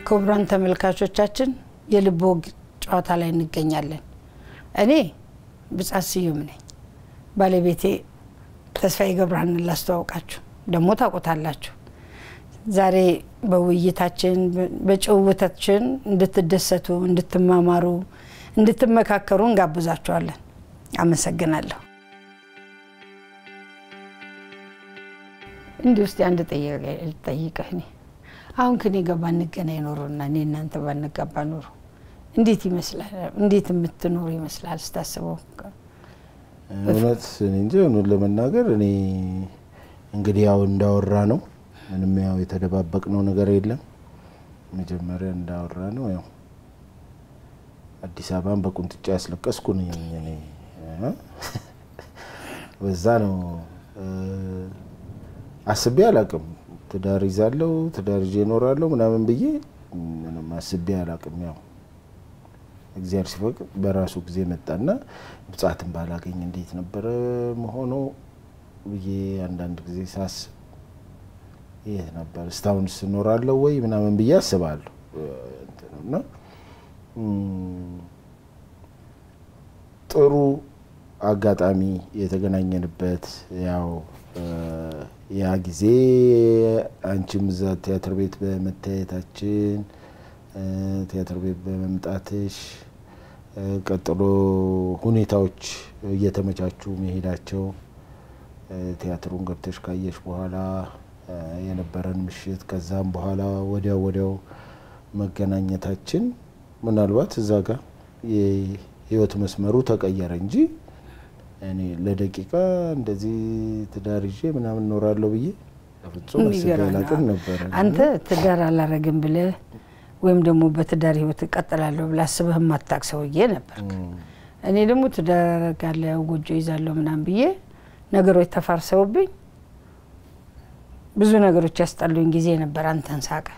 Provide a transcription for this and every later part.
ክቡራን ተመልካቾቻችን የልብ ወግ ጨዋታ ላይ እንገኛለን። እኔ ብጻት ስዩም ነኝ። ባለቤቴ ተስፋዬ ገብረሃንን ላስተዋውቃችሁ፣ ደግሞ ታውቁታላችሁ። ዛሬ በውይይታችን በጭውውታችን እንድትደሰቱ፣ እንድትማማሩ፣ እንድትመካከሩ እንጋብዛችኋለን። አመሰግናለሁ። እንዲህ ውስጥ አንድ ጠይቀህ እኔ አሁን ከኔ ጋር ባንገናኝ ኖሮና እኔ እናንተ ባንጋባ ኖሮ እንዴት ይመስላል? እንዴት የምትኖሩ ይመስላል ስታስበው? እውነት እኔ እንጂ እውነት ለመናገር እኔ እንግዲህ ያው እንዳወራ ነው ምንም ያው የተደባበቅነው ነገር የለም። መጀመሪያ እንዳወራ ነው ያው አዲስ አበባን በቁንጥጫ ያስለቀስኩ ነኝ እኔ በዛ ነው አስቤ አላቅም። ትዳር ይዛለሁ ትዳር ይዤ እኖራለሁ ምናምን ብዬ ምንም አስቤ አላቅም። ያው እግዚአብሔር ሲፈቅድ በራሱ ጊዜ መጣና ብጻትን ባላገኝ እንዴት ነበረ መሆኑ ብዬ አንዳንድ ጊዜ ሳስብ የት ነበር እስካሁን ስኖራለሁ ወይ ምናምን ብዬ አስባለሁ እና ጥሩ አጋጣሚ የተገናኘንበት ያው ያ ጊዜ አንቺም እዛ ቲያትር ቤት በመታየታችን ቲያትር ቤት በመምጣትሽ ቀጥሎ ሁኔታዎች እየተመቻቹ መሄዳቸው ቲያትሩን ገብተሽ ካየሽ በኋላ የነበረን ምሽት ከዛም በኋላ ወዲያው ወዲያው መገናኘታችን ምናልባት እዛ ጋር የህይወት መስመሩ ተቀየረ እንጂ እኔ ለደቂቃ እንደዚህ ትዳር ይዤ ምናምን እኖራለሁ ብዬ ፍጹም አስቤ አላቅም ነበረ። አንተ ትዳር አላረግም ብለህ ወይም ደግሞ በትዳር ህይወት እቀጥላለሁ ብለህ አስበህ የማታቅ ሰውዬ ነበርክ። እኔ ደግሞ ትዳር አረጋለሁ ጎጆ ይዛለሁ ምናምን ብዬ ነገሮች ተፋርሰውብኝ ብዙ ነገሮች ያስጠሉኝ ጊዜ ነበር። አንተን ሳቀ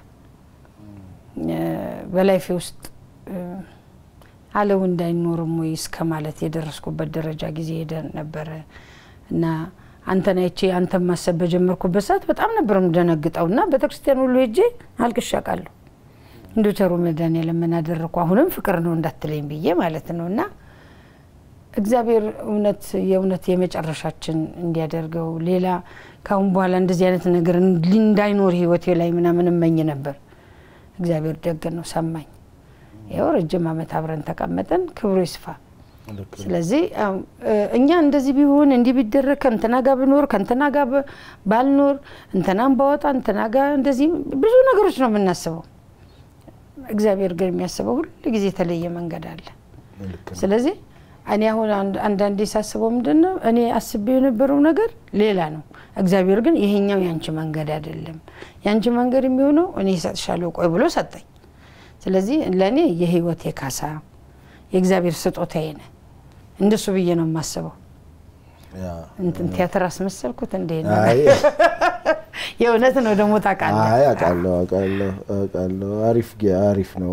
በላይፌ ውስጥ አለው እንዳይኖርም ወይ እስከ ማለት የደረስኩበት ደረጃ ጊዜ ሄደን ነበረ እና አንተን አይቼ አንተን ማሰብ በጀመርኩበት ሰዓት በጣም ነበር የምደነግጠው እና ቤተክርስቲያን ሁሉ ሄጄ አልቅሼ አውቃለሁ። እንዲሁ ቸሩ መድኃኔዓለም ምን አደረግኩ አሁንም ፍቅር ነው እንዳትለኝ ብዬ ማለት ነው እና እግዚአብሔር እውነት የእውነት የመጨረሻችን እንዲያደርገው ሌላ ካሁን በኋላ እንደዚህ አይነት ነገር እንዳይኖር ህይወቴ ላይ ምናምን እመኝ ነበር። እግዚአብሔር ደግ ነው፣ ሰማኝ። ይኸው ረጅም ዓመት አብረን ተቀመጠን። ክብሩ ይስፋ። ስለዚህ እኛ እንደዚህ ቢሆን እንዲህ ቢደረግ ከእንትና ጋር ብኖር ከእንትና ጋር ባልኖር እንትናን ባወጣ እንትና ጋር እንደዚህ ብዙ ነገሮች ነው የምናስበው። እግዚአብሔር ግን የሚያስበው ሁሉ ጊዜ የተለየ መንገድ አለ። ስለዚህ እኔ አሁን አንዳንዴ ሳስበው ምንድን ነው እኔ አስቤው የነበረው ነገር ሌላ ነው። እግዚአብሔር ግን ይሄኛው ያንቺ መንገድ አይደለም፣ ያንቺ መንገድ የሚሆነው እኔ እሰጥሻለሁ ቆይ ብሎ ሰጠኝ። ስለዚህ ለእኔ የህይወቴ ካሳ የእግዚአብሔር ስጦታዬ ነህ። እንደሱ ብዬ ነው የማስበው። እንትን ቲያትር አስመሰልኩት እንዴ? የእውነት ነው ደግሞ ታውቃለህ? አይ አውቃለሁ አውቃለሁ አውቃለሁ። አሪፍ አሪፍ ነው።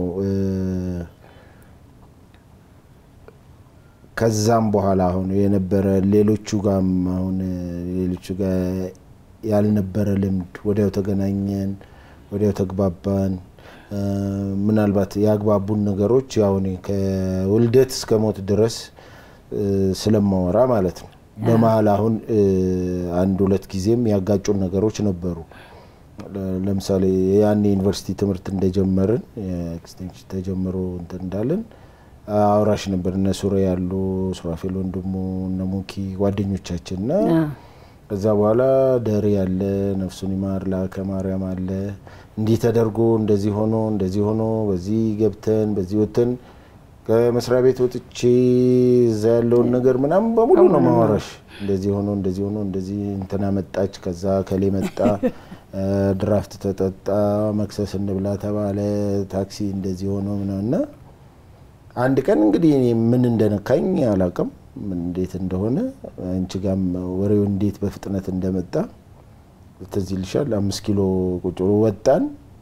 ከዛም በኋላ አሁን የነበረ ሌሎቹ ጋም አሁን ሌሎቹ ጋር ያልነበረ ልምድ ወዲያው ተገናኘን፣ ወዲያው ተግባባን። ምናልባት ያግባቡን ነገሮች ያው እኔ ከውልደት እስከ ሞት ድረስ ስለማወራ ማለት ነው። በመሀል አሁን አንድ ሁለት ጊዜም ያጋጩን ነገሮች ነበሩ። ለምሳሌ ያኔ ዩኒቨርሲቲ ትምህርት እንደጀመርን ኤክስቴንሽን ተጀምሮ እንትን እንዳለን አውራሽ ነበር። እነ ሱሬ ያሉ ሱራፌል ወንድሙ እነ ሙኪ ጓደኞቻችን እና ከዛ በኋላ ደሬ ያለ ነፍሱን ይማር ላከ ማርያም አለ እንዲህ ተደርጎ እንደዚህ ሆኖ እንደዚህ ሆኖ በዚህ ገብተን በዚህ ወጥተን ከመስሪያ ቤት ወጥቼ እዛ ያለውን ነገር ምናምን በሙሉ ነው ማወራሽ። እንደዚህ ሆኖ እንደዚህ ሆኖ እንደዚህ እንትና መጣች፣ ከዛ ከሌ መጣ፣ ድራፍት ተጠጣ፣ መክሰስ እንብላ ተባለ፣ ታክሲ እንደዚህ ሆኖ ምናምና አንድ ቀን እንግዲህ እኔ ምን እንደነካኝ አላውቅም፣ ምን እንዴት እንደሆነ አንቺ ጋም ወሬው እንዴት በፍጥነት እንደመጣ ትዝ ይልሻል። አምስት ኪሎ ቁጭ ብሎ ወጣን፣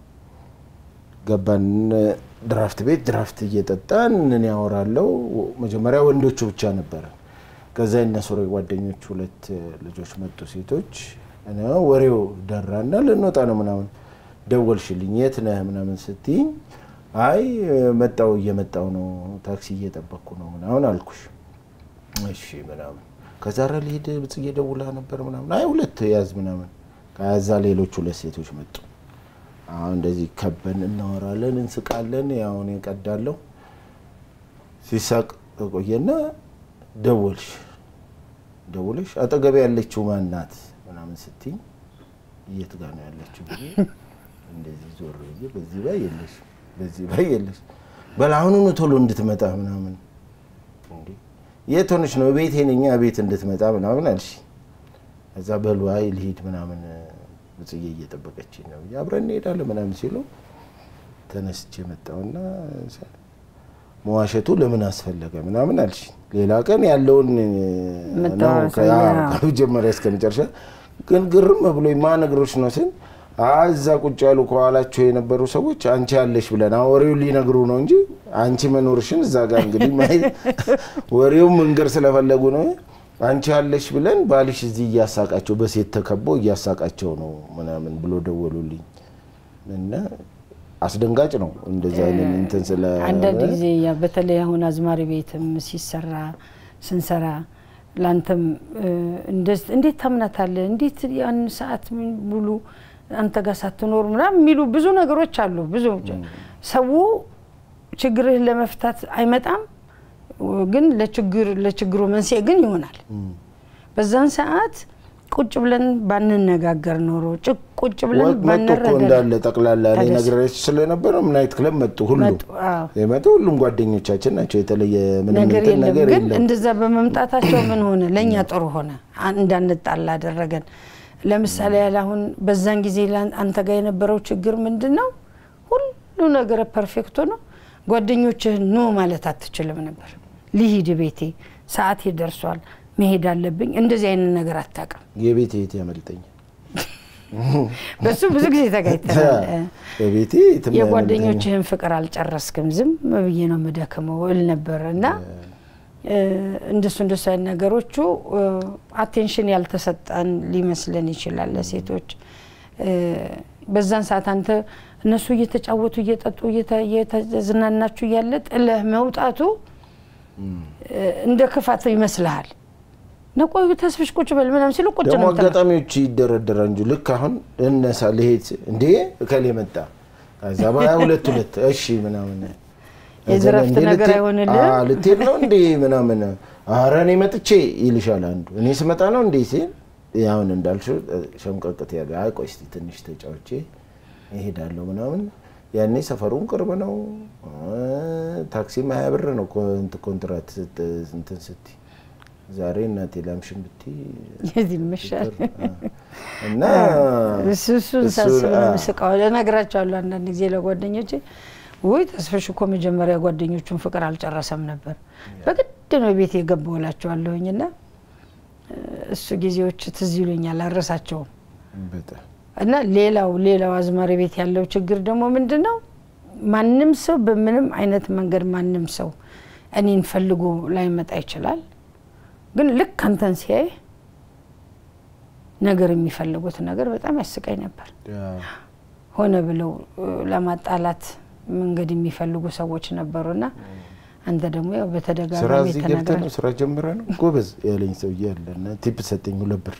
ገባን ድራፍት ቤት ድራፍት እየጠጣን እኔ ያወራለው መጀመሪያ ወንዶቹ ብቻ ነበረ። ከዛ የእነሱ ጓደኞች ሁለት ልጆች መጡ ሴቶች። ወሬው ደራና ልንወጣ ነው ምናምን ደወልሽልኝ የት ነህ ምናምን ስትይኝ አይ መጣው እየመጣው ነው ታክሲ እየጠበቅኩ ነው ምናምን አልኩሽ። እሺ ምናምን ከዛ ኧረ ልሂድ ብጽጌ ደውላ ነበር ምናምን አይ ሁለት ያዝ ምናምን ከዛ ሌሎች ሁለት ሴቶች መጡ። አሁን እንደዚህ ከበን እናወራለን፣ እንስቃለን። ያው እኔ እቀዳለሁ። ሲሳቅ ቆየና ደወልሽ ደውለሽ አጠገቤ ያለችው ማን ናት ምናምን ስትይኝ የት ጋር ነው ያለችው ብዬ እንደዚህ ዞር ብዬ በዚህ ባይ የለሽ በዚህ ባይ የለሽ በል አሁኑኑ ቶሎ እንድትመጣ ምናምን እንዴ የት ሆነሽ ነው? ቤቴ ነኝ ቤት እንድትመጣ ምናምን አልሽ። እዛ በሉ አይ ልሂድ ምናምን ብጽዬ እየጠበቀች ነው ብዬ አብረን እንሄዳለን ምናምን ሲሉ ተነስቼ መጣሁና መዋሸቱ ለምን አስፈለገ ምናምን አልሽ። ሌላ ቀን ያለውን ነው ከመጀመሪያ እስከ መጨረሻ ግን ግርም ብሎ ማነግሮች ነው ስል እዛ ቁጭ ያሉ ከኋላቸው የነበሩ ሰዎች አንቺ ያለሽ ብለን ወሬውን ሊነግሩ ነው እንጂ አንቺ መኖርሽን እዛ ጋር እንግዲህ ማየት ወሬውን መንገር ስለፈለጉ ነው። አንቺ ያለሽ ብለን ባልሽ እዚህ እያሳቃቸው በሴት ተከቦ እያሳቃቸው ነው ምናምን ብሎ ደወሉልኝ እና አስደንጋጭ ነው። እንደዚህ አይነት እንትን ስለ አንዳንድ ጊዜ በተለይ አሁን አዝማሪ ቤትም ሲሰራ ስንሰራ ለአንተም እንዴት ታምናታለህ? እንዴት ያን ሰዓት ሙሉ አንተ ጋር ሳትኖር ምናምን የሚሉ ብዙ ነገሮች አሉ። ብዙ ሰው ችግርህን ለመፍታት አይመጣም፣ ግን ለችግር ለችግሩ መንስኤ ግን ይሆናል። በዛን ሰዓት ቁጭ ብለን ባንነጋገር ኖሮ ቁጭ ብለን መጡ እኮ እንዳለ ጠቅላላ እኔ ነግሬሽ ስለነበረ ምን አይነት ክለብ መጡ ሁሉ የመጡ ሁሉም ጓደኞቻችን ናቸው። የተለየ ምንም ነገር እንትን የለም። ነገር ግን የለም። እንደዛ በመምጣታቸው ምን ሆነ? ለእኛ ጥሩ ሆነ፣ እንዳንጣላ አደረገን። ለምሳሌ ያህል አሁን በዛን ጊዜ አንተ ጋር የነበረው ችግር ምንድን ነው? ሁሉ ነገር ፐርፌክቶ ነው። ጓደኞችህን ኖ ማለት አትችልም ነበር። ልሂድ ቤቴ፣ ሰዓቴ ደርሷል፣ መሄድ አለብኝ። እንደዚህ አይነት ነገር አታውቅም። የቤት የት ያመልጠኛል። በሱ ብዙ ጊዜ ተጋይተናል። በቤቴ የትም የጓደኞችህን ፍቅር አልጨረስክም፣ ዝም ብዬ ነው የምደክመው እል ነበር እና እንደሱ እንደሱ አይነት ነገሮቹ አቴንሽን ያልተሰጠን ሊመስለን ይችላል ለሴቶች። በዛን ሰዓት አንተ እነሱ እየተጫወቱ እየጠጡ እየተዝናናችሁ እያለ ጥለህ መውጣቱ እንደ ክፋት ይመስልሃል። ነቆዩ ተስፍሽ ቁጭ በል ምናምን ሲሉ ቁጭ ደግሞ ነው የምትለው። አጋጣሚዎች ይደረደራል እንጂ ልክ አሁን እነሳ ልሄድ እንዴ እከሌ መጣ ከዛ በሀያ ሁለት ሁለት እሺ ምናምን የዝረፍት እንዴ ነገር ልትሄድ- አይሆንልህም? አዎ፣ ልትሄድ ነው እንዴ ምናምን ኧረ እኔ መጥቼ ይልሻል አንዱ እኔ ስመጣ ነው እንዴ ሲል አሁን እንዳልሽው ሸምቀቅት ያለ አይ ቆይ እስኪ ትንሽ ተጫውቼ እሄዳለሁ ምናምን ያኔ ሰፈሩም ቅርብ ነው ታክሲም ሀያ ብር ነው ኮ- እንትን ኮንትራት ስት- እንትን ስትይ ዛሬ እናቴ ላምሽን ብትይ የዚህ ይመሻል እና እሱ እሱን ሳስብ ነው የምስቀው። እነግራቸዋለሁ አንዳንድ ጊዜ ለጓደኞቼ ውይ ተስፈሽ እኮ መጀመሪያ ጓደኞቹን ፍቅር አልጨረሰም ነበር በግድ ነው ቤት የገባው እላቸዋለሁኝ እና እሱ ጊዜዎች ትዝ ይሉኛል አልረሳቸውም። በጣም እና ሌላው ሌላው አዝማሪ ቤት ያለው ችግር ደግሞ ምንድን ነው? ማንም ሰው በምንም አይነት መንገድ ማንም ሰው እኔን ፈልጎ ላይመጣ ይችላል። ግን ልክ አንተን ሲያይ ነገር የሚፈልጉት ነገር በጣም ያስቀኝ ነበር። ሆነ ብለው እ፣ ለማጣላት መንገድ የሚፈልጉ ሰዎች ነበሩና አንተ ደግሞ ያው ስራ በተደጋጋሚ እዚህ ገብተህ ተናግራል። ነው ስራ ጀምረ ነው ጎበዝ ያለኝ ሰውዬ አለ እና ቲፕ ሰጠኝ ሁለት ብር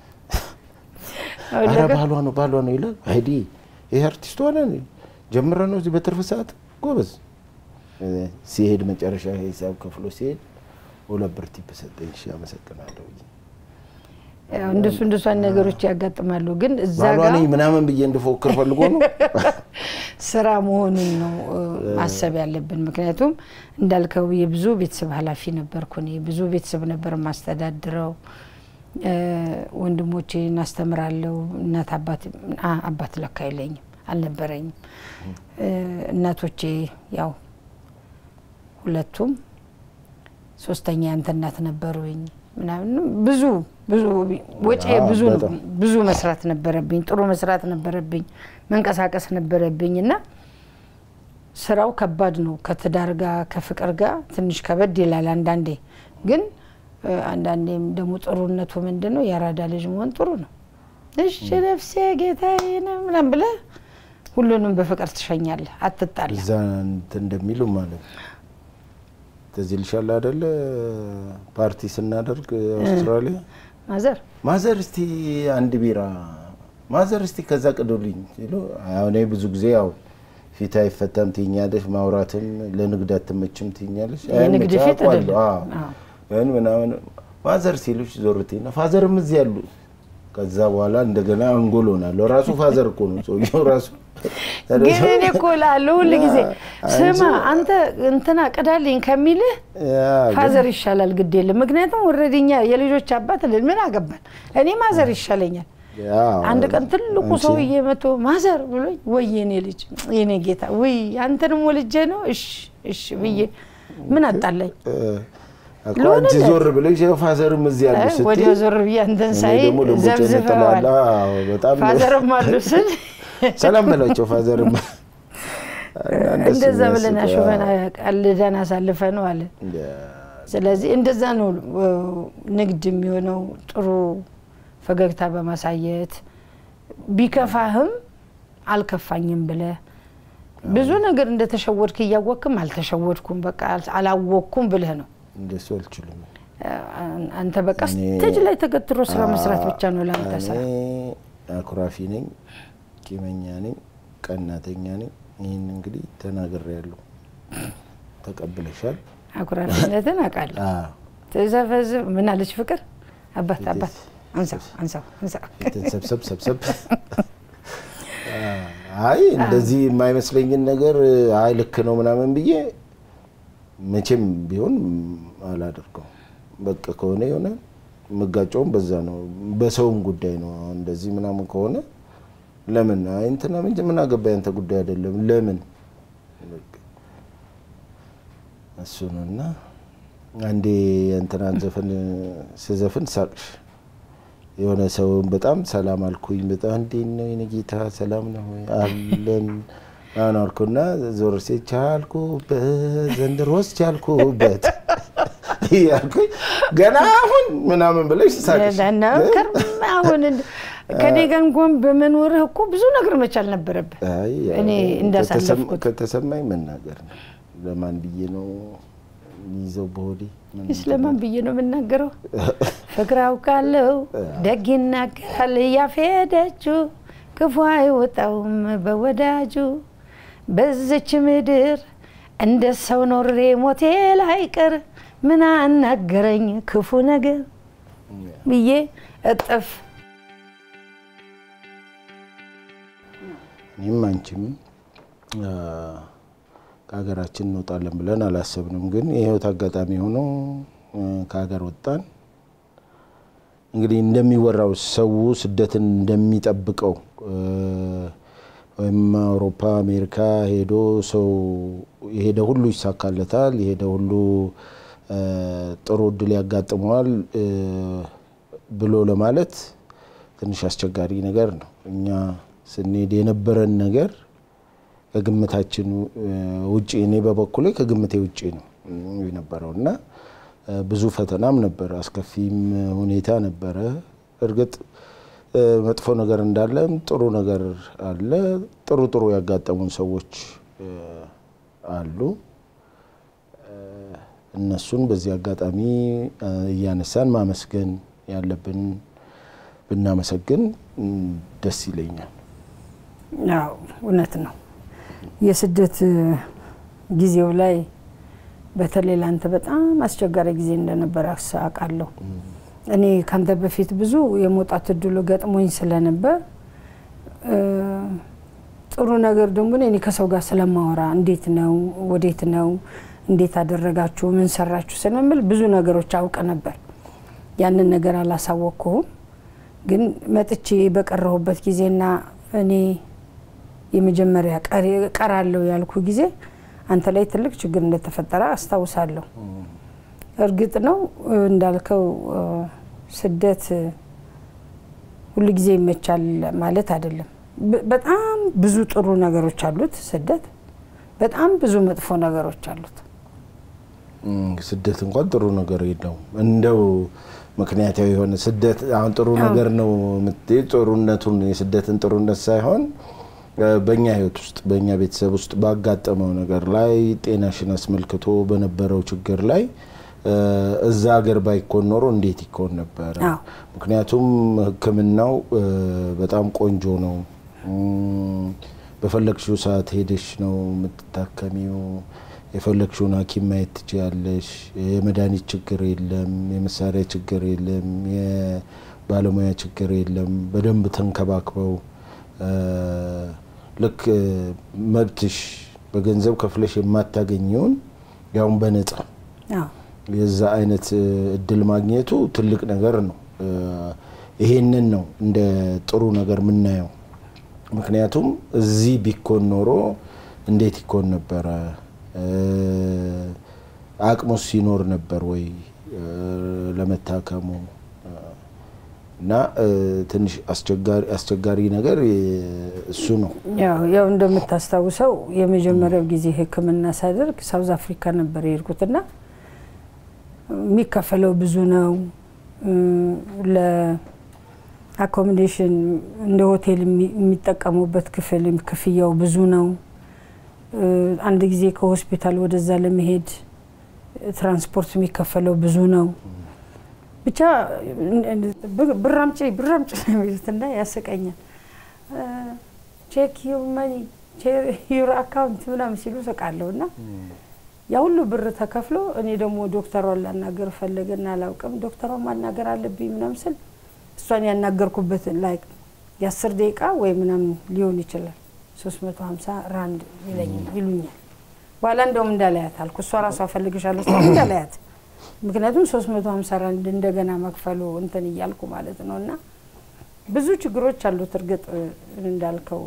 አሁን ኧረ ነገር ባሏ ነው ባሏ ነው ይላል። አይዲ ይሄ አርቲስት ሆነ ጀምረ ነው እዚህ በትርፍ ሰዓት ጎበዝ እ፣ ሲሄድ መጨረሻ ሂሳብ ከፍሎ ሲሄድ ሁለት ብር ቲፕ ሰጠኝ። እሺ አመሰግናለሁ። ያው እንደሱ እንደሱ አይነት ነገሮች ያጋጥማሉ። ግን እዛ ባሏ ጋር ነኝ ምናምን ብዬ እንድፎክር ፈልጎ ነው። ስራ መሆኑን ነው እ፣ ማሰብ ያለብን። ምክንያቱም እንዳልከው የብዙ ቤተሰብ ኃላፊ ነበርኩ እኔ ብዙ ቤተሰብ ነበር የማስተዳድረው። እ፣ ወንድሞቼን አስተምራለሁ። እናት አባት አ- አባት ለካ የለኝም አልነበረኝም። እ፣ እናቶቼ ያው ሁለቱም ሶስተኛ ያንተ እናት ነበሩኝ ምናምን ብዙ ብዙ ወጪ አዎ፣ ብዙ ነው። በጣም። ብዙ መስራት ነበረብኝ፣ ጥሩ መስራት ነበረብኝ፣ መንቀሳቀስ ነበረብኝ እና ስራው ከባድ ነው። ከትዳር ጋር ከፍቅር ጋር ትንሽ ከበድ ይላል አንዳንዴ። ግን እ፣ አንዳንዴም ደግሞ ጥሩነቱ ምንድን ነው የአራዳ ልጅ መሆን ጥሩ ነው። እሺ ነፍሴ ጌታዬ ነው ምናምን ብለህ ሁሉንም በፍቅር ትሸኛለህ፣ አትጣላ። እዛ እንትን እንደሚሉ ማለት ነው። ትዝ ይልሻል አይደለ? ፓርቲ ስናደርግ አውስትራሊያ ማዘር ማዘር እስቲ አንድ ቢራ ማዘር እስቲ ከዛ ቅዱልኝ ሲሉ አሁን እኔ ብዙ ጊዜ ያው ፊት አይፈታም ትኛለሽ፣ ማውራትም ለንግድ አትመችም ትኛለሽ። የንግድ ፊት አውቃለሁ። አይደለም። አዎ። አዎ። ግን ምናምን ማዘር ሲሉሽ ዞርቴና ፋዘርም እዚህ ያሉ ከዛ በኋላ እንደገና አንጎል ሆናለሁ። ራሱ ፋዘር እኮ ነው ሰውየው ራሱ ግን እኔ እኮ እላለሁ ሁል ጊዜ ስማ አንተ እንትና ቅዳልኝ ከሚልህ ያ ግን ፋዘር ይሻላል፣ ግድ የለም ምክንያቱም ወረድኛ የልጆች አባት ልን ምን አገባን፣ እኔ ማዘር ይሻለኛል። ያው አንድ ቀን ትልቁ አንቺ- ሰውዬ መቶ ማዘር ብሎኝ ወይ የኔ ልጅ የኔ ጌታ ወይ አንተንም ወልጄ ነው እሺ እሺ ብዬ ምን አጣላኝ እ፣ እኮ ለሆነለት። አንቺ ዞር ብለሽ ያው ፋዘርም እዚህ ያሉ ስትይ ወዲያው ዞር ብዬ አንተን እኔ ሳይ ደግሞ ልቦቼን ዘብዝፈዋል። እጥላለሁ። አዎ፣ በጣም ፋዘርም አሉ ስል ሰላም በላቸው ፋዘርም እና እንደሱ እንደዛ ብለን የሚያስቅ፣ አሹፈን ቀልደን አሳልፈ ነው አለ። ያ፣ ስለዚህ እንደዛ ነው እ፣ ንግድ የሚሆነው ጥሩ ፈገግታ በማሳየት ቢከፋህም አልከፋኝም ብለህ ብዙ ነገር እንደተሸወድክ እያወቅክም አልተሸወድኩም በቃ አላወቅኩም ብለህ ነው እንደሱ አልችልም። አንተ በቃ እኔ- ስቴጅ ላይ ተገትሮ ስራ መስራት ብቻ ነው ለአንተ ስራ። እኔ አኩራፊ ነኝ፣ ቂመኛ ነኝ፣ ቀናተኛ ነኝ። ይህን እንግዲህ ተናግሬያለሁ። ተቀብለሻል። አኩራፊነትን አውቃለሁ። አዎ፣ ትዘፈዝፍ ምን አለች ፍቅር አባት ፊትስ- አባት አንሳው አንሳው አንሳው ፊትን ሰብሰብ ሰብሰብ። አይ እንደዚህ የማይመስለኝን ነገር አይ ልክ ነው ምናምን ብዬ መቼም ቢሆን አላደርገው። በቃ ከሆነ የሆነ የምጋጨውም በዛ ነው። በሰውም ጉዳይ ነው። አሁን እንደዚህ ምናምን ከሆነ ለምን አይ እንትና ምን ምን አገባኝ አንተ ጉዳይ አይደለም ለምን በቃ እሱ ነው እና አንዴ የእንትናን ዘፈን ስዘፍን ሳቅሽ የሆነ ሰውን በጣም ሰላም አልኩኝ። በጣም እንዴት ነው የኔ ጌታ ሰላም ነው ወይ አለን አሁን አልኩና ዞር ሴ ቻልኩበት ዘንድሮስ ቻልኩበት እያልኩኝ ገና አሁን ምናምን ብለሽ ሳቅሽ ለናከር አሁን እንደ- ከኔ ጋር እንኳን በመኖርህ እኮ ብዙ ነገር መቻል ነበረብህ። አይ ያው እኔ እንዳሳለፍኩት ከተሰማኝ መናገር ነው። ለማን ብዬ ነው የሚይዘው በሆዴ ምን ስለማን ብዬ ነው የምናገረው? ፍቅር አውቃለሁ ደግ ይናገራል ያፌደችው ክፉ አይወጣውም በወዳጁ በዝች ምድር እንደ ሰው ኖሬ ሞቴ ላይቀር ምን አናገረኝ ክፉ ነገር ብዬ እጥፍ እኔም አንቺም አ፣ ከሀገራችን እንወጣለን ብለን አላሰብንም። ግን የህይወት አጋጣሚ ሆኖ እ፣ ከሀገር ወጣን። እንግዲህ እንደሚወራው ሰው ስደትን እንደሚጠብቀው እ፣ ወይም አውሮፓ፣ አሜሪካ ሄዶ ሰው የሄደ ሁሉ ይሳካለታል፣ የሄደ ሁሉ እ፣ ጥሩ እድል ያጋጥመዋል እ፣ ብሎ ለማለት ትንሽ አስቸጋሪ ነገር ነው። እኛ ስንሄድ የነበረን ነገር ከግምታችን እ፣ ውጪ እኔ በበኩሌ ከግምቴ ውጪ ነው እ፣ የነበረው እና እ፣ ብዙ ፈተናም ነበር፣ አስከፊም ሁኔታ ነበረ። እርግጥ እ፣ መጥፎ ነገር እንዳለም ጥሩ ነገር አለ። ጥሩ ጥሩ ያጋጠሙን ሰዎች እ፣ አሉ። እ፣ እነሱን በዚህ አጋጣሚ እ፣ እያነሳን ማመስገን ያለብን ብናመሰግን እ፣ ደስ ይለኛል። አዎ እውነት ነው። የስደት ጊዜው ላይ በተለይ ለአንተ በጣም አስቸጋሪ ጊዜ እንደነበር አውቃለሁ። እኔ ካንተ በፊት ብዙ የመውጣት እድሉ ገጥሞኝ ስለነበር እ፣ ጥሩ ነገር ደግሞ እኔ ከሰው ጋር ስለማወራ እንዴት ነው ወዴት ነው እንዴት አደረጋችሁ ምን ሰራችሁ ስለምል ብዙ ነገሮች አውቅ ነበር። ያንን ነገር አላሳወቅኩህም። ግን መጥቼ በቀረሁበት ጊዜና እኔ የመጀመሪያ ቀሪ- ቀራለሁ ያልኩ ጊዜ አንተ ላይ ትልቅ ችግር እንደተፈጠረ አስታውሳለሁ። እርግጥ ነው እ፣ እንዳልከው እ፣ ስደት እ፣ ሁሉ ጊዜ ይመቻል ማለት አይደለም። በ- በጣም ብዙ ጥሩ ነገሮች አሉት ስደት፣ በጣም ብዙ መጥፎ ነገሮች አሉት። እም፣ ስደት እንኳን ጥሩ ነገር የለውም። እንደው ምክንያታዊ የሆነ ስደት አሁን ጥሩ ነገር ነው የምትይ ጥሩነቱን የስደትን ጥሩነት ሳይሆን በእኛ ህይወት ውስጥ በእኛ ቤተሰብ ውስጥ ባጋጠመው ነገር ላይ ጤናሽን አስመልክቶ በነበረው ችግር ላይ እዛ ሀገር ባይኮን ኖሮ እንዴት ይኮን ነበረ? ምክንያቱም ሕክምናው በጣም ቆንጆ ነው። በፈለግሽው ሰዓት ሄደሽ ነው የምትታከሚው። የፈለግሽውን ሐኪም ማየት ትችያለሽ። የመድኃኒት ችግር የለም፣ የመሳሪያ ችግር የለም፣ የባለሙያ ችግር የለም። በደንብ ተንከባክበው ልክ መብትሽ በገንዘብ ከፍለሽ የማታገኘውን ያውም በነጻ የዛ አይነት እድል ማግኘቱ ትልቅ ነገር ነው። ይሄንን ነው እንደ ጥሩ ነገር የምናየው። ምክንያቱም እዚህ ቢኮን ኖሮ እንዴት ይኮን ነበረ? አቅሙስ ሲኖር ነበር ወይ ለመታከሙ? እና ትንሽ አስቸጋሪ ነገር እሱ ነው። ያው እንደምታስታውሰው የመጀመሪያው ጊዜ ሕክምና ሳደርግ ሳውዝ አፍሪካ ነበር የሄድኩትና የሚከፈለው ብዙ ነው። ለአኮሞዴሽን እንደ ሆቴል የሚጠቀሙበት ክፍል ክፍያው ብዙ ነው። አንድ ጊዜ ከሆስፒታል ወደዛ ለመሄድ ትራንስፖርት የሚከፈለው ብዙ ነው። ብቻ ብራምጭ ብራምጭ ነው የሚሉትና ያስቀኛል። ቼክ ዩር መኒ ዩር አካውንት ምናምን ሲሉ ስቃለሁ እና ያ ሁሉ ብር ተከፍሎ እኔ ደግሞ ዶክተሯን ላናገር ፈለገና አላውቅም። ዶክተሯን ማናገር አለብኝ ምናምን ስል እሷን ያናገርኩበት ላይ የአስር ደቂቃ ወይ ምናምን ሊሆን ይችላል ሶስት መቶ ሀምሳ ራንድ ይሉኛል። በኋላ እንደውም እንዳላያት አልኩ። እሷ ራሷ ፈልግሻለሁ ስ እንዳላያት ምክንያቱም ሶስት መቶ ሀምሳ ራንድ እንደገና መክፈሉ እንትን እያልኩ ማለት ነው። እና ብዙ ችግሮች አሉት። እርግጥ እንዳልከው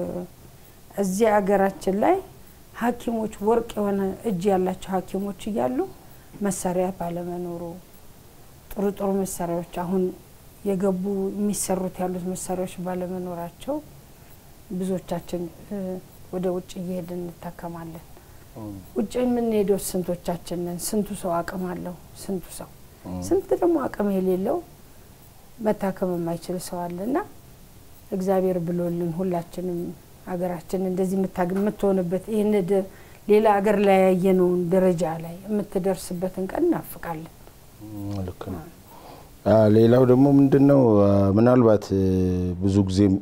እዚህ ሀገራችን ላይ ሐኪሞች ወርቅ የሆነ እጅ ያላቸው ሐኪሞች እያሉ መሳሪያ ባለመኖሩ ጥሩ ጥሩ መሳሪያዎች አሁን የገቡ የሚሰሩት ያሉት መሳሪያዎች ባለመኖራቸው ብዙዎቻችን ወደ ውጭ እየሄድን እንታከማለን። ውጭ የምንሄደው ስንቶቻችን ነን? ስንቱ ሰው አቅም አለው? ስንቱ ሰው ስንት ደግሞ አቅም የሌለው መታከም የማይችል ሰው አለ እና እግዚአብሔር ብሎልን ሁላችንም ሀገራችን እንደዚህ የምትሆንበት ይህን ሌላ ሀገር ላይ ያየነውን ደረጃ ላይ የምትደርስበትን ቀን እናፍቃለን። ልክ ነው። ሌላው ደግሞ ምንድን ነው ምናልባት ብዙ ጊዜም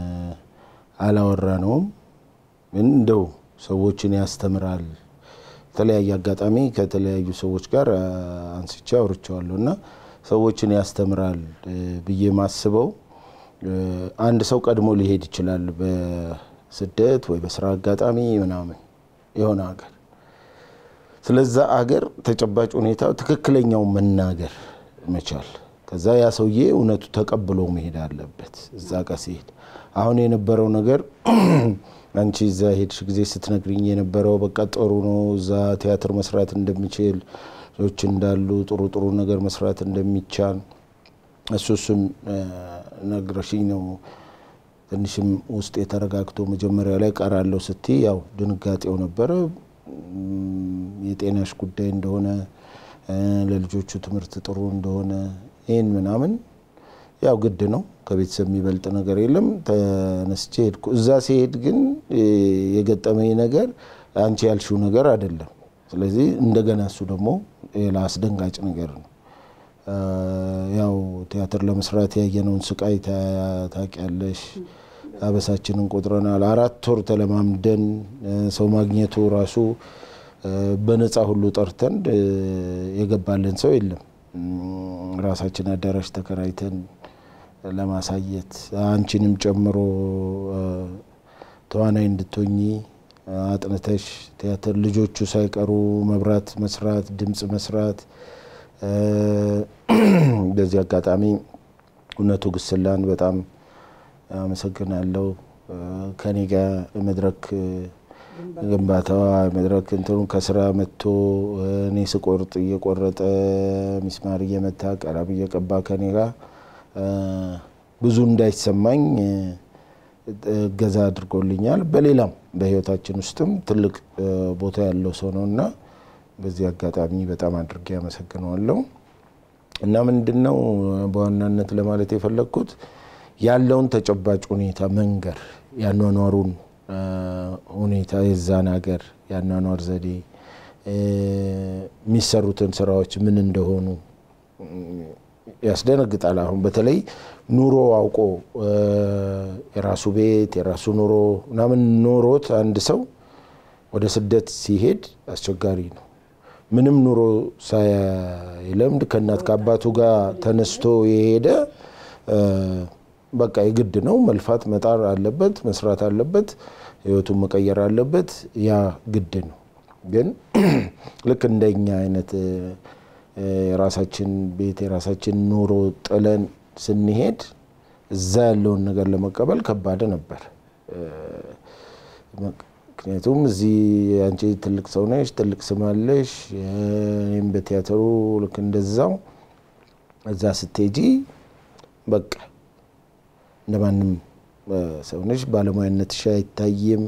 አላወራ ነውም እንደው ሰዎችን ያስተምራል። የተለያየ አጋጣሚ ከተለያዩ ሰዎች ጋር አንስቼ አውርቼዋለሁ እና ሰዎችን ያስተምራል ብዬ ማስበው አንድ ሰው ቀድሞ ሊሄድ ይችላል በስደት ወይ በስራ አጋጣሚ ምናምን የሆነ ሀገር። ስለዛ አገር ተጨባጭ ሁኔታ ትክክለኛው መናገር መቻል፣ ከዛ ያ ሰውዬ እውነቱ ተቀብሎ መሄድ አለበት። እዛ ጋር ሲሄድ አሁን የነበረው ነገር አንቺ እዛ ሄድሽ ጊዜ ስትነግሪኝ የነበረው በቃ ጥሩ ነው፣ እዛ ቲያትር መስራት እንደሚችል ሰዎች እንዳሉ ጥሩ ጥሩ ነገር መስራት እንደሚቻል እሱ እሱን ነግረሽኝ ነው ትንሽም ውስጥ የተረጋግቶ መጀመሪያ ላይ ቀራለሁ ስትይ ያው ድንጋጤው ነበረ። የጤናሽ ጉዳይ እንደሆነ ለልጆቹ ትምህርት ጥሩ እንደሆነ ይህን ምናምን ያው ግድ ነው። ከቤተሰብ የሚበልጥ ነገር የለም። ተነስቼ ሄድኩ። እዛ ሲሄድ ግን የገጠመኝ ነገር አንቺ ያልሽው ነገር አይደለም። ስለዚህ እንደገና እሱ ደግሞ ሌላ አስደንጋጭ ነገር ነው። ያው ቲያትር ለመስራት ያየነውን ስቃይ ታውቂያለሽ። አበሳችንን ቆጥረናል። አራት ወር ተለማምደን ሰው ማግኘቱ ራሱ በነፃ ሁሉ ጠርተን የገባልን ሰው የለም። ራሳችን አዳራሽ ተከራይተን ለማሳየት አንቺንም ጨምሮ ተዋናይ እንድትሆኚ አጥንተሽ ቲያትር ልጆቹ ሳይቀሩ መብራት መስራት፣ ድምፅ መስራት በዚህ አጋጣሚ እውነቱ ግስላን በጣም አመሰግናለሁ። ከኔ ጋር መድረክ ግንባታዋ መድረክ እንትኑ ከስራ መጥቶ እኔ ስቆርጥ እየቆረጠ ሚስማር እየመታ ቀለም እየቀባ ከኔ ጋር ብዙ እንዳይሰማኝ እገዛ አድርጎልኛል። በሌላም በህይወታችን ውስጥም ትልቅ ቦታ ያለው ሰው ነው እና በዚህ አጋጣሚ በጣም አድርጌ አመሰግነዋለሁ። እና ምንድን ነው በዋናነት ለማለት የፈለግኩት ያለውን ተጨባጭ ሁኔታ መንገር ያኗኗሩን ሁኔታ የዛን ሀገር ያኗኗር ዘዴ የሚሰሩትን ስራዎች ምን እንደሆኑ ያስደነግጣል። አሁን በተለይ ኑሮ አውቆ የራሱ ቤት የራሱ ኑሮ ምናምን ኖሮት አንድ ሰው ወደ ስደት ሲሄድ አስቸጋሪ ነው። ምንም ኑሮ ሳይለምድ ከእናት ከአባቱ ጋር ተነስቶ የሄደ በቃ የግድ ነው መልፋት መጣር አለበት፣ መስራት አለበት፣ ህይወቱን መቀየር አለበት። ያ ግድ ነው። ግን ልክ እንደኛ አይነት የራሳችን ቤት የራሳችን ኑሮ ጥለን ስንሄድ እዛ ያለውን ነገር ለመቀበል ከባድ ነበር። ምክንያቱም እዚህ አንቺ ትልቅ ሰው ነሽ፣ ትልቅ ስም አለሽ። እኔም በቲያትሩ ልክ እንደዛው እዛ ስትሄጂ በቃ እንደማንም ሰው ነሽ፣ ባለሙያነትሽ አይታይም።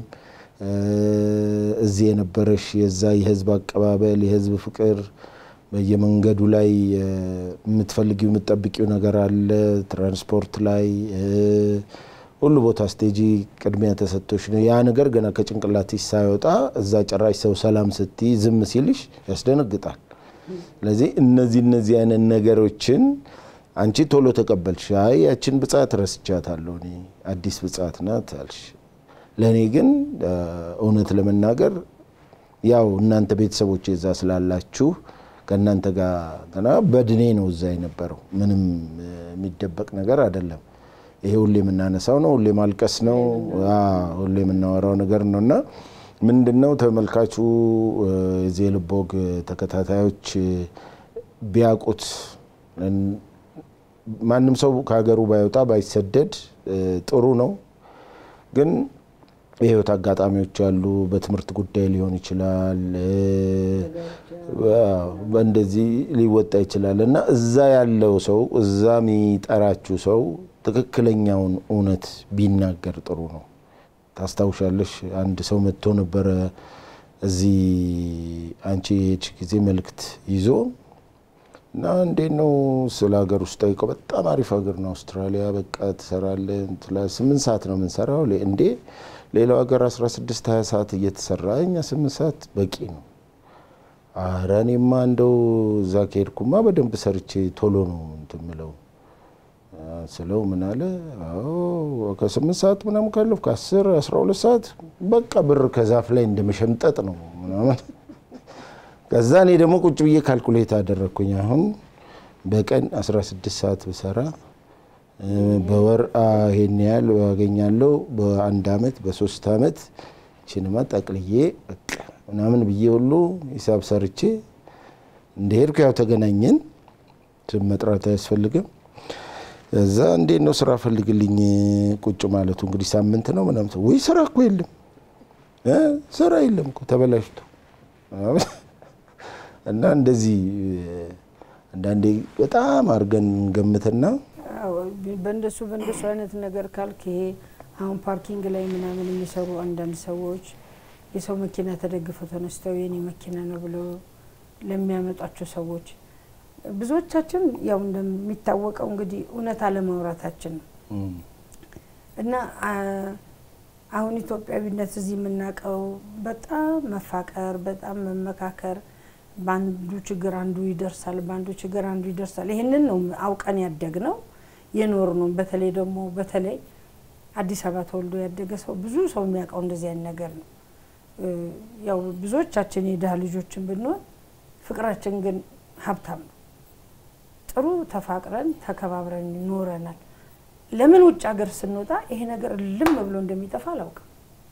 እዚህ የነበረሽ የዛ የህዝብ አቀባበል የህዝብ ፍቅር በየመንገዱ ላይ የምትፈልጊው የምትጠብቂው ነገር አለ። ትራንስፖርት ላይ ሁሉ ቦታ ስቴጂ ቅድሚያ ተሰጥቶሽ ነው። ያ ነገር ገና ከጭንቅላትሽ ሳይወጣ እዛ ጭራሽ ሰው ሰላም ስትይ ዝም ሲልሽ ያስደነግጣል። ስለዚህ እነዚህ እነዚህ አይነት ነገሮችን አንቺ ቶሎ ተቀበልሽ። አይ ያችን ብጻት ረስቻታለሁ እኔ አዲስ ብጻት ናት አልሽ። ለእኔ ግን እውነት ለመናገር ያው እናንተ ቤተሰቦች እዛ ስላላችሁ ከእናንተ ጋር ገና በድኔ ነው እዛ የነበረው። ምንም የሚደበቅ ነገር አይደለም። ይሄ ሁሌ የምናነሳው ነው፣ ሁሌ ማልቀስ ነው፣ ሁሌ የምናወራው ነገር ነው እና ምንድን ነው ተመልካቹ የዚህ የልብ ወግ ተከታታዮች ቢያውቁት ማንም ሰው ከሀገሩ ባይወጣ ባይሰደድ ጥሩ ነው ግን የህይወት አጋጣሚዎች አሉ። በትምህርት ጉዳይ ሊሆን ይችላል፣ እንደዚህ ሊወጣ ይችላል እና እዛ ያለው ሰው እዛ የሚጠራችሁ ሰው ትክክለኛውን እውነት ቢናገር ጥሩ ነው። ታስታውሻለሽ፣ አንድ ሰው መጥቶ ነበረ እዚህ አንቺ የሄድሽ ጊዜ መልእክት ይዞ እና እንዴት ነው ስለ ሀገር ውስጥ ጠይቀው፣ በጣም አሪፍ ሀገር ነው አውስትራሊያ፣ በቃ ትሰራለህ፣ ስምንት ሰዓት ነው የምንሰራው እንዴ ሌላው ሀገር 16 20 ሰዓት እየተሰራ እኛ ስምንት ሰዓት በቂ ነው። አረ እኔማ እንደው እዛ ከሄድኩማ በደንብ ሰርቼ ቶሎ ነው እንትን የምለው ስለው ምን አለ፣ ከስምንት ሰዓት ምናምን ካለፍ ከአስር አስራ ሁለት ሰዓት በቃ ብር ከዛፍ ላይ እንደመሸምጠጥ ነው ምናምን። ከዛ እኔ ደግሞ ቁጭ ብዬ ካልኩሌት አደረግኩኝ። አሁን በቀን 16 ሰዓት ብሰራ በወር ይሄን ያህል ያገኛለሁ። በአንድ አመት በሶስት አመት ችንማ ጠቅልዬ በቃ ምናምን ብዬ ሁሉ ሂሳብ ሰርቼ እንደሄድኩ ያው ተገናኘን። ስም መጥራት አያስፈልግም። እዛ እንዴት ነው ስራ ፈልግልኝ ቁጭ ማለቱ እንግዲህ ሳምንት ነው ምናምን። ወይ ስራ እኮ የለም ስራ የለም እኮ ተበላሽቶ እና እንደዚህ አንዳንዴ በጣም አድርገን ገምትና በእንደሱ በእንደሱ አይነት ነገር ካልክ ይሄ አሁን ፓርኪንግ ላይ ምናምን የሚሰሩ አንዳንድ ሰዎች የሰው መኪና ተደግፈው ተነስተው የኔ መኪና ነው ብለው ለሚያመጧቸው ሰዎች ብዙዎቻችን ያው እንደሚታወቀው እንግዲህ እውነት አለማውራታችን ነው እና አሁን ኢትዮጵያዊነት እዚህ የምናውቀው በጣም መፋቀር፣ በጣም መመካከር፣ በአንዱ ችግር አንዱ ይደርሳል፣ በአንዱ ችግር አንዱ ይደርሳል። ይህንን ነው አውቀን ያደግ ነው የኖር ነው። በተለይ ደግሞ በተለይ አዲስ አበባ ተወልዶ ያደገ ሰው ብዙ ሰው የሚያውቀው እንደዚህ አይነት ነገር ነው። ያው ብዙዎቻችን የድሃ ልጆችን ብንሆን ፍቅራችን ግን ሀብታም ነው። ጥሩ ተፋቅረን ተከባብረን ኖረናል። ለምን ውጭ ሀገር ስንወጣ ይሄ ነገር ልም ብሎ እንደሚጠፋ አላውቅም።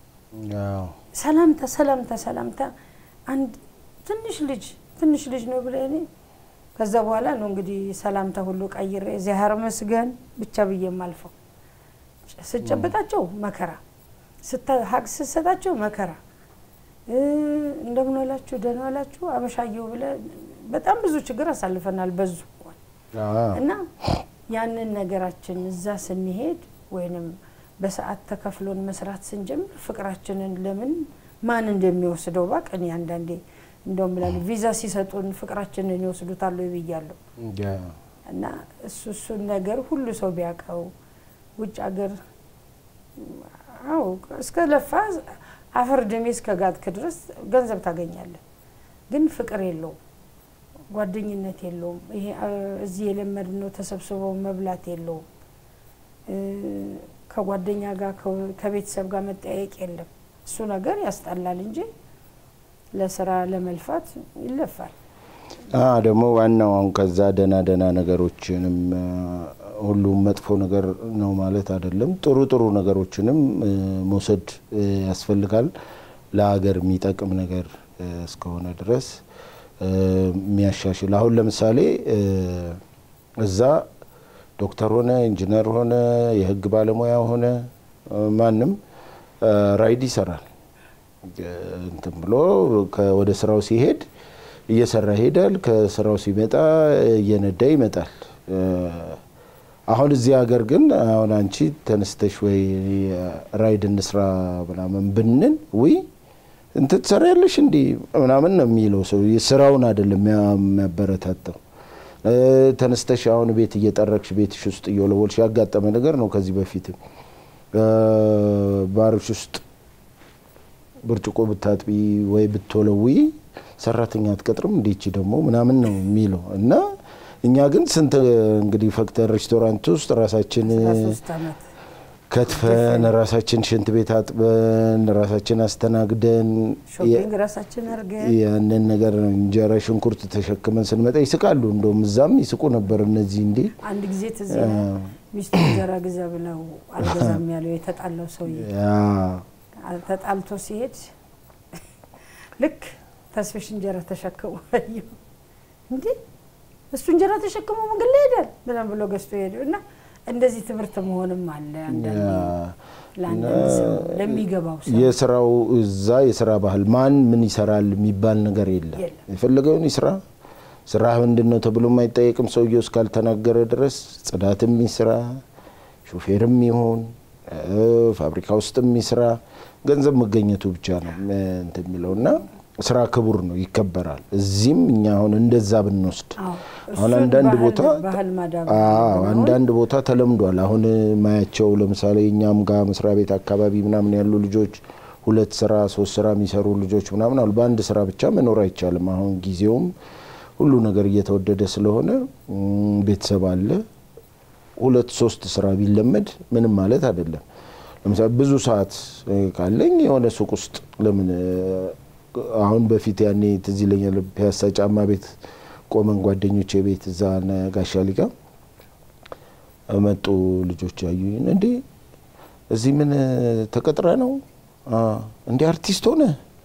ሰላምታ ሰላምታ ሰላምታ አንድ ትንሽ ልጅ ትንሽ ልጅ ነው ብለ እኔ ከዛ በኋላ ነው እንግዲህ ሰላምታ ሁሉ ቀይሬ እግዚአብሔር ይመስገን ብቻ ብዬ የማልፈው። ስጨበጣቸው መከራ፣ ሀቅ ስሰጣቸው መከራ፣ እንደምን ዋላችሁ ደህና ዋላችሁ አበሻየሁ ብለ በጣም ብዙ ችግር አሳልፈናል። በዙ እና ያንን ነገራችን እዛ ስንሄድ ወይንም በሰዓት ተከፍሎን መስራት ስንጀምር ፍቅራችንን ለምን ማን እንደሚወስደው ባቅ እኔ አንዳንዴ እንደውም እላለሁ ቪዛ ሲሰጡን ፍቅራችንን ይወስዱታል ብያለሁ። እና እሱ እሱን ነገር ሁሉ ሰው ቢያውቀው ውጭ ሀገር አዎ እስከ ለፋ አፈር ደሜ እስከ ጋጥክ ድረስ ገንዘብ ታገኛለህ። ግን ፍቅር የለውም፣ ጓደኝነት የለውም። ይሄ እዚህ የለመድነው ተሰብስበው መብላት የለውም። ከጓደኛ ጋር ከቤተሰብ ጋር መጠያየቅ የለም። እሱ ነገር ያስጠላል እንጂ ለስራ ለመልፋት ይለፋል። ደግሞ ዋናው አሁን ከዛ ደህና ደህና ነገሮችንም ሁሉም መጥፎ ነገር ነው ማለት አይደለም። ጥሩ ጥሩ ነገሮችንም መውሰድ ያስፈልጋል። ለሀገር የሚጠቅም ነገር እስከሆነ ድረስ የሚያሻሽል አሁን ለምሳሌ እዛ ዶክተር ሆነ ኢንጂነር ሆነ የሕግ ባለሙያ ሆነ ማንም ራይድ ይሰራል። እንትን ብሎ ወደ ስራው ሲሄድ እየሰራ ይሄዳል። ከስራው ሲመጣ እየነዳ ይመጣል። አሁን እዚህ ሀገር ግን አሁን አንቺ ተነስተሽ ወይ ራይድ እንስራ ምናምን ብንን ውይ እንትን ትሰሪያለሽ እንዲህ ምናምን ነው የሚለው ሰው ስራውን አይደለም የሚያበረታታው። ተነስተሽ አሁን ቤት እየጠረግሽ ቤትሽ ውስጥ እየወለወልሽ ያጋጠመ ነገር ነው። ከዚህ በፊትም ባርሽ ውስጥ ብርጭቆ ብታጥቢ ወይ ብትወለውይ ሰራተኛ አትቀጥርም እንዲቺ ደግሞ ምናምን ነው የሚለው እና እኛ ግን ስንት እንግዲህ ፈክተን ሬስቶራንት ውስጥ ራሳችን ከትፈን ራሳችን ሽንት ቤት አጥበን ራሳችን አስተናግደን ሾፒንግ ራሳችን አድርገን ያንን ነገር ነው እንጀራ ሽንኩርት ተሸክመን ስንመጣ ይስቃሉ። እንደውም እዛም ይስቁ ነበር እነዚህ እንዴ አንድ ጊዜ ትዝ ሚስቱ እንጀራ ግዛ ብለው አልገዛም ያለው የተጣላው ሰውዬ ተጣልቶ ሲሄድ ልክ ተስፍሽ እንጀራ ተሸክሞ አየሁ። እንዴ እሱ እንጀራ ተሸክሞ መንገድ ላይ ሄዳል ምናምን ብሎ ገዝቶ ሄደው እና እንደዚህ ትምህርት መሆንም አለ። አንዳንዴ ለአንዳንድ ሰው ለሚገባው ሰው የስራው እዛ የስራ ባህል ማን ምን ይሰራል የሚባል ነገር የለም። የፈለገውን ይስራ። ስራ ምንድን ነው ተብሎ የማይጠየቅም ሰውየው እስካልተናገረ ድረስ ጽዳትም ይስራ፣ ሾፌርም ይሁን ፋብሪካ ውስጥም ይስራ፣ ገንዘብ መገኘቱ ብቻ ነው እንትን የሚለው እና ስራ ክቡር ነው፣ ይከበራል። እዚህም እኛ አሁን እንደዛ ብንወስድ አሁን አንዳንድ ቦታ አንዳንድ ቦታ ተለምዷል። አሁን ማያቸው ለምሳሌ እኛም ጋር መስሪያ ቤት አካባቢ ምናምን ያሉ ልጆች ሁለት ስራ ሶስት ስራ የሚሰሩ ልጆች ምናምን አሉ። በአንድ ስራ ብቻ መኖር አይቻልም። አሁን ጊዜውም ሁሉ ነገር እየተወደደ ስለሆነ ቤተሰብ አለ። ሁለት ሶስት ስራ ቢለመድ ምንም ማለት አይደለም። ለምሳሌ ብዙ ሰዓት ካለኝ የሆነ ሱቅ ውስጥ ለምን አሁን በፊት ያኔ ትዝ ይለኛል ፒያሳ ጫማ ቤት ቆመን ጓደኞቼ ቤት እዛ ጋሻ ሊጋ መጡ ልጆች ያዩኝ። እንዴ እዚህ ምን ተቀጥረ ነው እንዲ አርቲስት ሆነ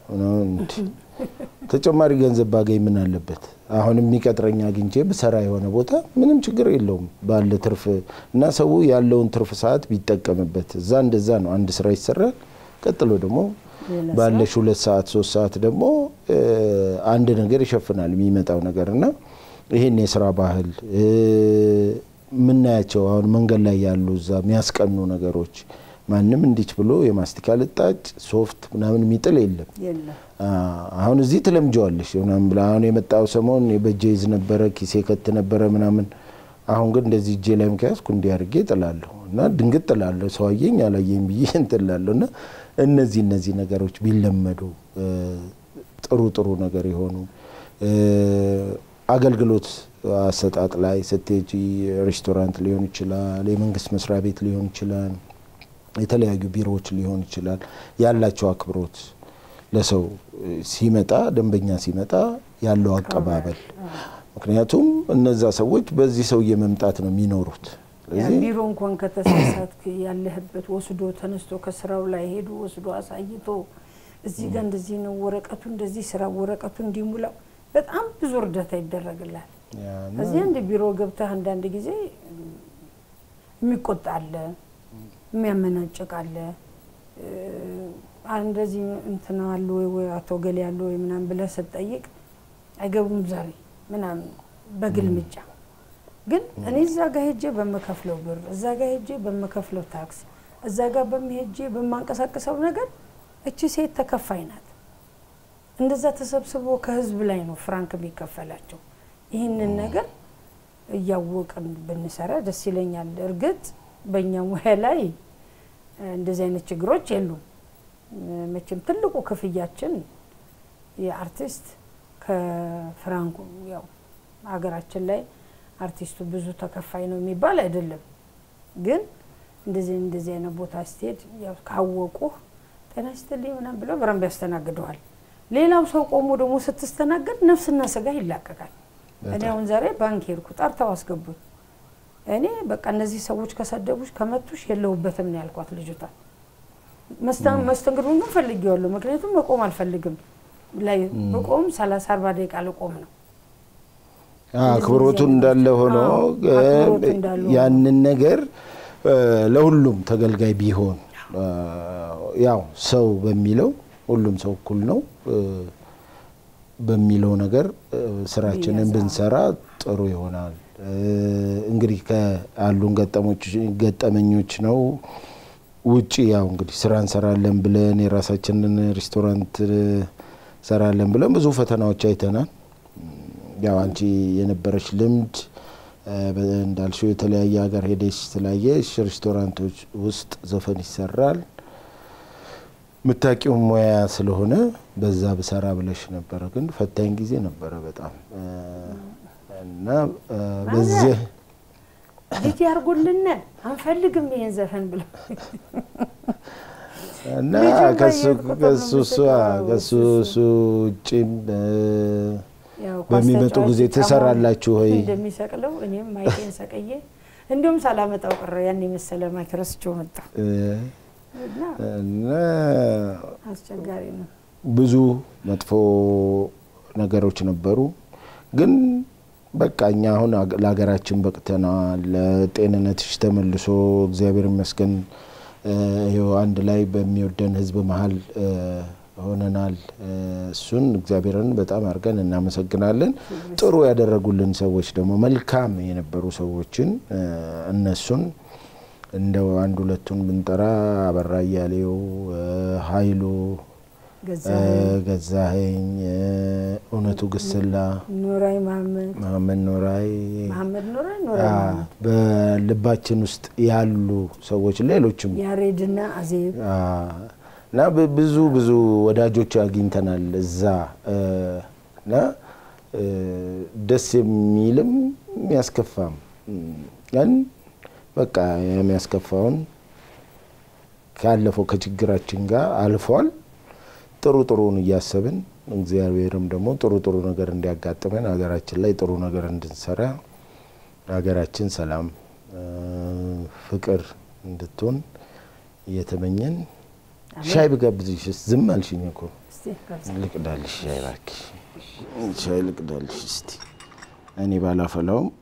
ተጨማሪ ገንዘብ ባገኝ ምን አለበት? አሁን የሚቀጥረኝ አግኝቼ ብሰራ የሆነ ቦታ ምንም ችግር የለውም ባለ ትርፍ እና ሰው ያለውን ትርፍ ሰዓት ቢጠቀምበት እዛ እንደዛ ነው። አንድ ስራ ይሰራል። ቀጥሎ ደግሞ ባለሽ ሁለት ሰዓት ሶስት ሰዓት ደግሞ አንድ ነገር ይሸፍናል የሚመጣው ነገር እና ይህን የስራ ባህል የምናያቸው አሁን መንገድ ላይ ያሉ እዛ የሚያስቀኑ ነገሮች ማንም እንዲች ብሎ የማስቲካ ልጣጭ ሶፍት ምናምን የሚጥል የለም። አሁን እዚህ ትለምጀዋለሽ ምናምን ብላ አሁን የመጣው ሰሞን በእጄ ይዝ ነበረ ኪሴ ከት ነበረ ምናምን። አሁን ግን እንደዚህ እጄ ላይ ከያዝኩ እንዲህ አድርጌ ጥላለሁ እና ድንግጥ ጥላለሁ። ሰው አየኝ አላየኝ ብዬ እንትላለሁ እና እነዚህ እነዚህ ነገሮች ቢለመዱ ጥሩ ጥሩ ነገር የሆኑ አገልግሎት አሰጣጥ ላይ ስትሄጂ ሬስቶራንት ሊሆን ይችላል፣ የመንግስት መስሪያ ቤት ሊሆን ይችላል፣ የተለያዩ ቢሮዎች ሊሆን ይችላል። ያላቸው አክብሮት ለሰው ሲመጣ ደንበኛ ሲመጣ ያለው አቀባበል ምክንያቱም እነዛ ሰዎች በዚህ ሰውዬ መምጣት ነው የሚኖሩት። ቢሮ እንኳን ከተሳሳት ያለህበት ወስዶ ተነስቶ ከስራው ላይ ሄዶ ወስዶ አሳይቶ እዚህ ጋር እንደዚህ ነው ወረቀቱ እንደዚህ ስራ ወረቀቱ እንዲሙላው በጣም ብዙ እርዳታ ይደረግላል። እዚህ አንድ ቢሮ ገብተህ አንዳንድ ጊዜ የሚቆጣ አለ፣ የሚያመናጭቅ አለ። እንደዚህ እንትና አሉ ወይ ወይ አቶ ገሌ ያሉ ወይ ምናምን ብለህ ስትጠይቅ አይገቡም ዛሬ ምናምን በግልምጫ ግን እኔ እዛ ጋር ሄጄ በምከፍለው ብር እዛ ጋር ሄጄ በምከፍለው ታክስ እዛ ጋር በሚሄጄ በማንቀሳቀሰው ነገር እቺ ሴት ተከፋይ ናት። እንደዛ ተሰብስቦ ከህዝብ ላይ ነው ፍራንክ የሚከፈላቸው። ይህንን ነገር እያወቅን ብንሰራ ደስ ይለኛል። እርግጥ በእኛ ሙያ ላይ እንደዚህ አይነት ችግሮች የሉም። መቼም ትልቁ ክፍያችን የአርቲስት ከፍራንኩ ያው ሀገራችን ላይ አርቲስቱ ብዙ ተከፋይ ነው የሚባል አይደለም። ግን እንደዚህ እንደዚህ አይነት ቦታ ስትሄድ ያው ካወቁ ጤና ይስጥልኝ ምናምን ብለው በረንብ ያስተናግደዋል። ሌላው ሰው ቆሞ ደግሞ ስትስተናገድ ነፍስና ስጋ ይላቀቃል። እኔ አሁን ዛሬ ባንክ ሄድኩ፣ ጠርተው አስገቡኝ። እኔ በቃ እነዚህ ሰዎች ከሰደቡሽ ከመቱሽ የለሁበትም ነው ያልኳት ልጅቷ። መስተንግዶን ግን ፈልጌዋለሁ፣ ምክንያቱም መቆም አልፈልግም ላይ በቆም ሰላሳ አርባ ደቂቃ ልቆም ነው። አክብሮቱ እንዳለ ሆኖ ያንን ነገር ለሁሉም ተገልጋይ ቢሆን ያው ሰው በሚለው ሁሉም ሰው እኩል ነው በሚለው ነገር ስራችንን ብንሰራ ጥሩ ይሆናል። እንግዲህ ከአሉን ገጠመኞች ነው ውጪ ያው እንግዲህ ስራ እንሰራለን ብለን የራሳችንን ሬስቶራንት እንሰራለን ብለን ብዙ ፈተናዎች አይተናል። ያው አንቺ የነበረች ልምድ እንዳልሽው የተለያየ ሀገር ሄደሽ ስላየሽ ሬስቶራንቶች ውስጥ ዘፈን ይሰራል ምታቂው ሙያ ስለሆነ በዛ ብሰራ ብለሽ ነበረ። ግን ፈታኝ ጊዜ ነበረ በጣም እና በዚህ ልጅ ያርጉልን አንፈልግም ይሄን ዘፈን ብለው እና ከሱ እሱ ውጭም በሚመጡ ጊዜ ትሰራላችሁ ወይ እንደሚሰቅለው እኔም ማይኬን ሰቅዬ እንዲሁም ሳላመጣው ቀረ ያን የመሰለ ማይክ ረስቼው መጣሁ። እና አስቸጋሪ ነው። ብዙ መጥፎ ነገሮች ነበሩ። ግን በቃ እኛ አሁን ለሀገራችን በቅተናል። ለጤንነትሽ ተመልሶ እግዚአብሔር ይመስገን ይኸው አንድ ላይ በሚወደን ሕዝብ መሀል ሆነናል። እሱን እግዚአብሔርን በጣም አድርገን እናመሰግናለን። ጥሩ ያደረጉልን ሰዎች ደግሞ መልካም የነበሩ ሰዎችን እነሱን እንደው አንድ ሁለቱን ብንጠራ አበራ እያሌው፣ ኃይሉ ገዛኸኝ፣ እውነቱ ግስላ፣ ኑራይ መሀመድ መሀመድ ኖራይ መሀመድ ኑራይ ኑራይ መሀመድ በልባችን ውስጥ ያሉ ሰዎች ሌሎችም ያሬድና አዜብ እና ብዙ ብዙ ወዳጆች አግኝተናል እዛ እና ደስ የሚልም የሚያስከፋም ግን በቃ የሚያስከፋውን ካለፈው ከችግራችን ጋር አልፏል። ጥሩ ጥሩን እያሰብን እግዚአብሔርም ደግሞ ጥሩ ጥሩ ነገር እንዲያጋጥመን ሀገራችን ላይ ጥሩ ነገር እንድንሰራ ሀገራችን ሰላም፣ ፍቅር እንድትሆን እየተመኘን ሻይ ብጋብዝሽ ዝም አልሽኝ እኮ። ልቅዳልሽ ሻይ እባክሽ፣ ሻይ ልቅዳልሽ እስቲ እኔ ባላፈላውም